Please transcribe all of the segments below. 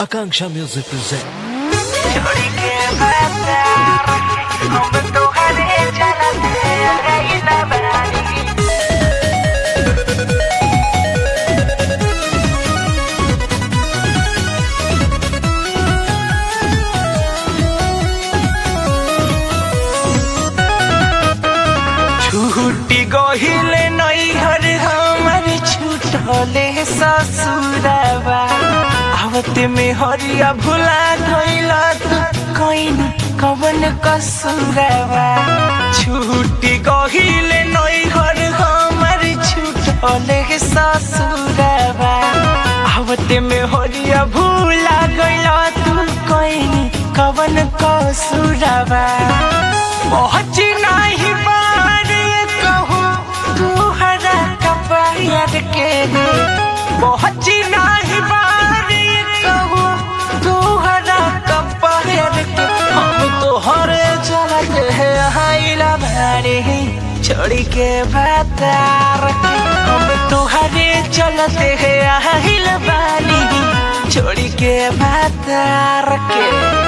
Akanksha Music present. छोड़ी के बाजार हम तोहरे चलते रहिला बानी छूटी गहिले नैहर हमर छूटले ससुरबा आवत में हरिया भुला गइला तू कइन कवन कसुरबा छूटी गहिले नैहर हमर छूटले ससुरबा आवत में हरिया भुला गइला तू कइन कवन कसुरबा पहुँच नाही बारे कहूँ तुहरा कपायर के पहुँच नाही बारे कहूँ तुहरा कपायर के हम तोहरे चलत है आइला भारे छोड़ के बातार के हम तोहरे चलत है आइला बानी छोड़ के बातार के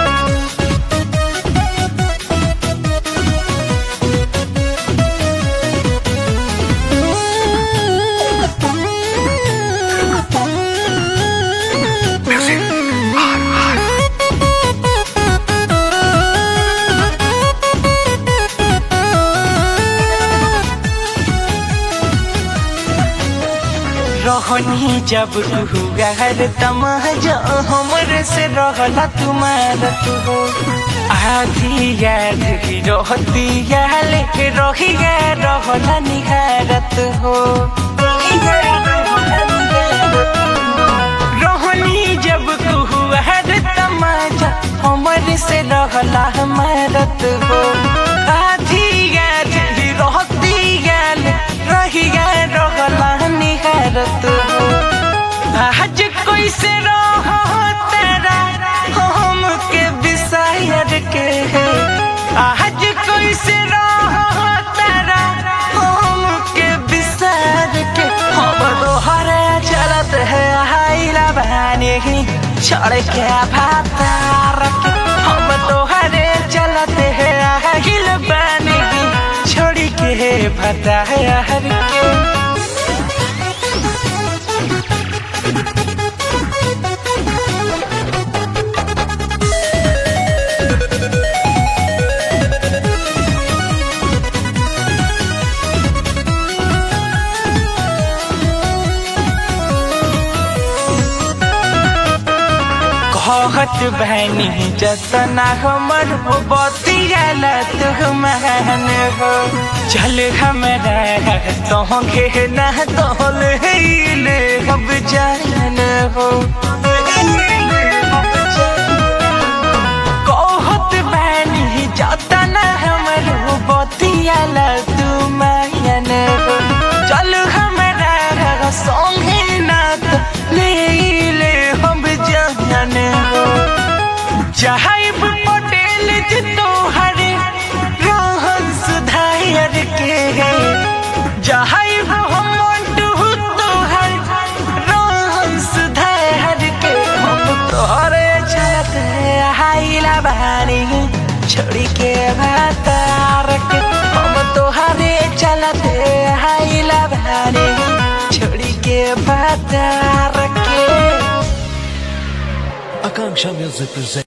रहनी जब गहर तमाजा हमर से रहला तुम्हार तू हो आधी याद ही रहती या लेके रही गे रहला निहारत हो रहनी जब गहर तमाजा हमर से रहला हमारत हो आधी याद ही रहती याल रही गे रहला निहारत हो आज कैसे रह तेरा हम के विषयर के है आज कैसे रह तेरा हम के विषयर के हम तोहरे चलत है हाइला बहाने ही छोड़ के भातार के हम तोहरे चलत है हाइल बने ही छोड़ के भतार के कहत बहनी जतना हमर हो बतियाला तू महन हो चल हमरा तोहके ना तोल ले अब जान हो कहत बहनी जतना हमर हो बतियाला तू महन हो चल हमरा संगे ना तो ले ले हम जान हो चाहेब पटेल जी तोहरे रोहन सुधार के है चाहेब हम मंटू तोहर रोहन सुधार के हम तोहरे चलत है हाइला बानी छोड़ी के भातार के हम तोहरे चलत है हाइला बानी छोड़ी के भातार के Akanksha Music present.